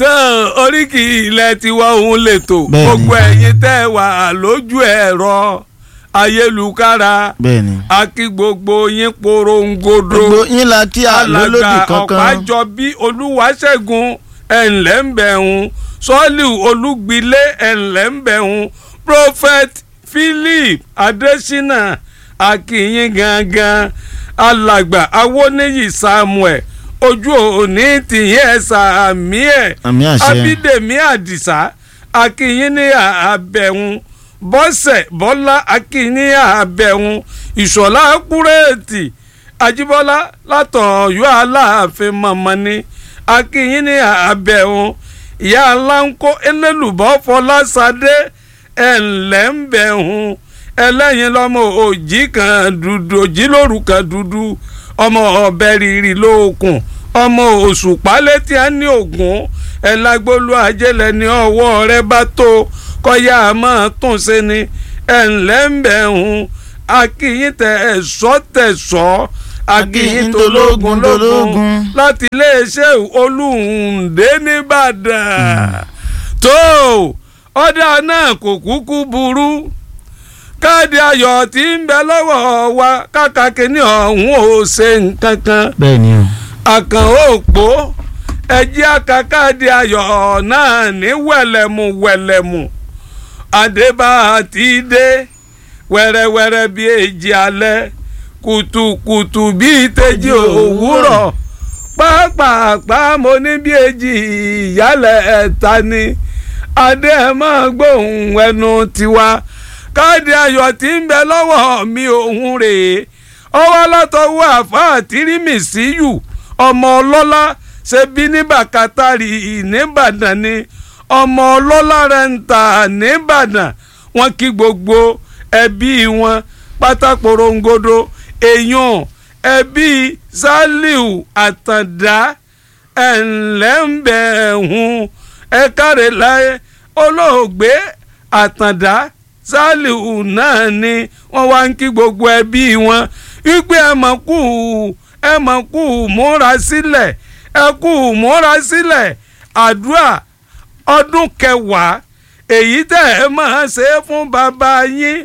tán oríkì ilẹ̀ tiwa òun lètò Bẹ́ẹ̀ni. gbogbo ẹ̀yin tẹ́ ẹ wà lójú ẹ̀rọ ayélujára bẹ́ẹ̀ni. a kí gbogbo yín porongodo gbogbo yín la kí a lólódì alàgbà kankan. ọ̀pájọbí olúwaṣẹ́gun ẹ̀ńlẹ́ńbẹ̀hún sọ́ọ̀lì olúgbilé ẹ̀ńlẹ́ńbẹ̀hún prophet philip adésínà akínyìn gangan alàgbà awóníyì samuel ojú òní tìyẹn ẹ̀sà àmì ẹ̀ àmì àṣẹ. abídèmí àdìsá akínyìn ní àbẹ̀hún bọ́sẹ̀ bọ́lá akínyìn ní àbẹ̀hún ìṣọ̀lá kúrẹ́ẹ̀tì ajíbọ́lá látọ̀ọ́yọ́ aláàfin mọ̀mọ́ ni akínyìn ní àbẹ̀hún ìyá aláǹkó elélùbọ́ fọlásadé ẹ̀ńlẹ́ńbẹ̀hún ẹlẹ́yin lọ́mọ òjì kan dúdú òjì lóru kan dúdú ọmọ ọbẹ̀ rírì lóòkùn ọmọ òṣùpá létí á ní ògùn ẹ̀lágbólú ajẹ́lẹ̀ ní ọwọ́ rẹ bá tó kọ́yà máa tún ṣe ni ẹ̀ńlẹ́ńbẹ̀hún akínyìn tẹ ẹ̀ṣọ́ tẹ̀ṣọ́ akínyìn tológun lógun láti iléeṣẹ́ olùhùndé nìbàdàn tó ọ̀dà náà kò kúkú burú káàdì ayọ̀ tí ń bẹ lọ́wọ́ wa káka kínní ọ̀hún ò ṣe nǹkan kan bẹ́ẹ̀ni o. àkàn òpó ẹjẹ́ aka káàdì ayọ̀ náà ní wẹ̀lẹ̀mù wẹ̀lẹ̀mù àdébà àti dé wẹ́rẹ́wẹ́rẹ́ bíi èjì alẹ́ kùtùkùtù bíi tẹ́jì òwúrọ̀ pàápàá mo ní bíi èjì ìyálẹ̀ ẹ̀ta ni adé ẹ̀ máa gbóhùn ẹnu tiwa káàdì ayọ̀ tí ń bẹ lọ́wọ́ mi òun rèé ọwọ́ látọwọ́ àfáà tìrìmì síyù ọmọ ọlọ́lá ṣe bí ní bàkátàrí nìbàdàn ni ọmọ ọlọ́lá rẹ̀ ń tà nìbàdàn wọn kí gbogbo ẹbí wọn pátákórongodo èèyàn ẹbí saliu àtàndá ẹ̀ńlẹ́ńbẹ̀ẹ̀hún ẹ̀kárẹ̀ láyé olóògbé àtàndá saliu náà ni wọ́n wá ń kí gbogbo ẹbí wọn wípé ẹ mọ̀ kú ẹ mọ̀ kú múra sílẹ̀ ẹ kú múra sílẹ̀ àdúrà ọdún kẹwàá èyí tẹ́ ẹ máa ṣe fún bàbá yín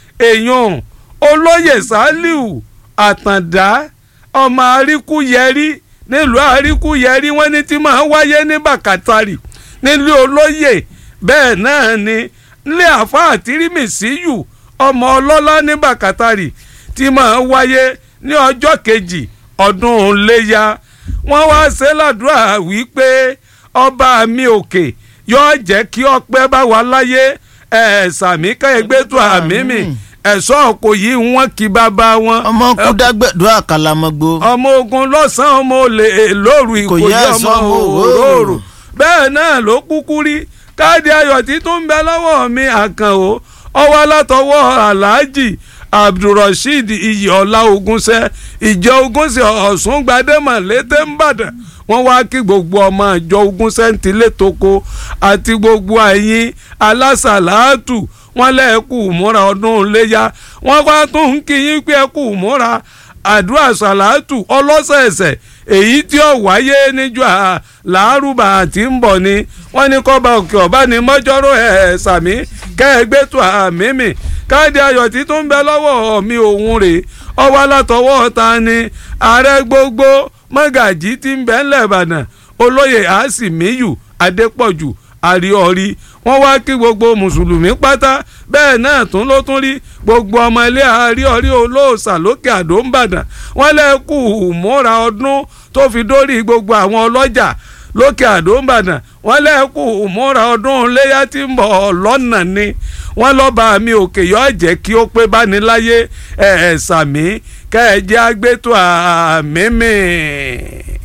èèyàn olóyè saliu àtàndá ọmọ àríkúyẹrí nílùú àríkúyẹrí wọ́n ní tí máa wáyé ní bàkàtàrì nílùú olóyè bẹ́ẹ̀ náà ni nílé àfáà tìrìmìsíyù ọmọ ọlọ́lá ní bàkàtàrì tí máa wáyé ní ọjọ́ kejì ọdún léya wọ́n wá ṣe ládùúrà wípé ọba mi òkè yóò jẹ́ kí ọpẹ́ bá wà láyé ẹ̀ sàmí káyẹ̀gbẹ́ tó àmì mi ẹ̀ṣọ́ kò yí wọn kí bàbá wọn. ọmọ kú dágbẹ̀dọ́ àkàlàmọ́gbó. ọmọ ogun lọ́sàn-án ọmọ olè lóru ìkòyí ọmọ òróró bẹ́ẹ̀ náà ló kúkú rí káàdì ayọ̀ tí tó ń bẹ lọ́wọ́ mi àkànó ọwọ́ látọwọ́ aláàjì abdulrasheed iyọ̀ọ́lá ogunṣẹ́ ìjọ ogunṣẹ́ ọ̀sùn gbadẹ́mọ̀ létè ńbàdàn wọ́n wá kí gbogbo ọmọ ìjọ ogunṣẹ́ ń tilé toko àti gbogbo ẹ̀yin alásàlátù wọ́n lẹ́ẹ̀kú múra ọdún léyà wọ́n wá tún ń kí yín pé ẹ̀kú múra àdúrà sàlátù ọlọ́sẹ̀ẹ̀sẹ̀ èyí tí ó wáyé níjọ́ làárùbà àti ń bọ̀ ni wọ́n ní kọ́ba òkè ọ̀bá ni mọ́jọ́rọ́ ẹ̀ sàmí kẹ́ẹ̀gbẹ́ tó àmì mi káàdì ayọ̀ tí tó ń bẹ lọ́wọ́ mi òun rèé ọwọ́ látọwọ́ ta ni ààrẹ gbogbo mọ́gàjí tí ń bẹ ńlẹ̀ ìbàdàn olóyè àásìmíyù adépọ̀jù àríọ̀rí wọ́n wá kí gbogbo mùsùlùmí pátá bẹ́ẹ̀ náà tún ló tún rí gbogbo ọmọ ilé àríọ̀rí olóòṣà lókè àdó ń bàdàn wọ́n lẹ́kù múra ọdún tó fi dórí gbogbo àwọn ọlọ́jà lókè àdó ń bàdàn wọ́n lẹ́kù múra ọdún léyà tí ń bọ̀ lọ́nà ni wọ́n lọ́ba mi òkè yọ jẹ́ kí ó pé báni láyé ẹ̀ ẹ̀ sàmí kẹ́ ẹ jẹ́ àgbẹ̀tò àmì mi.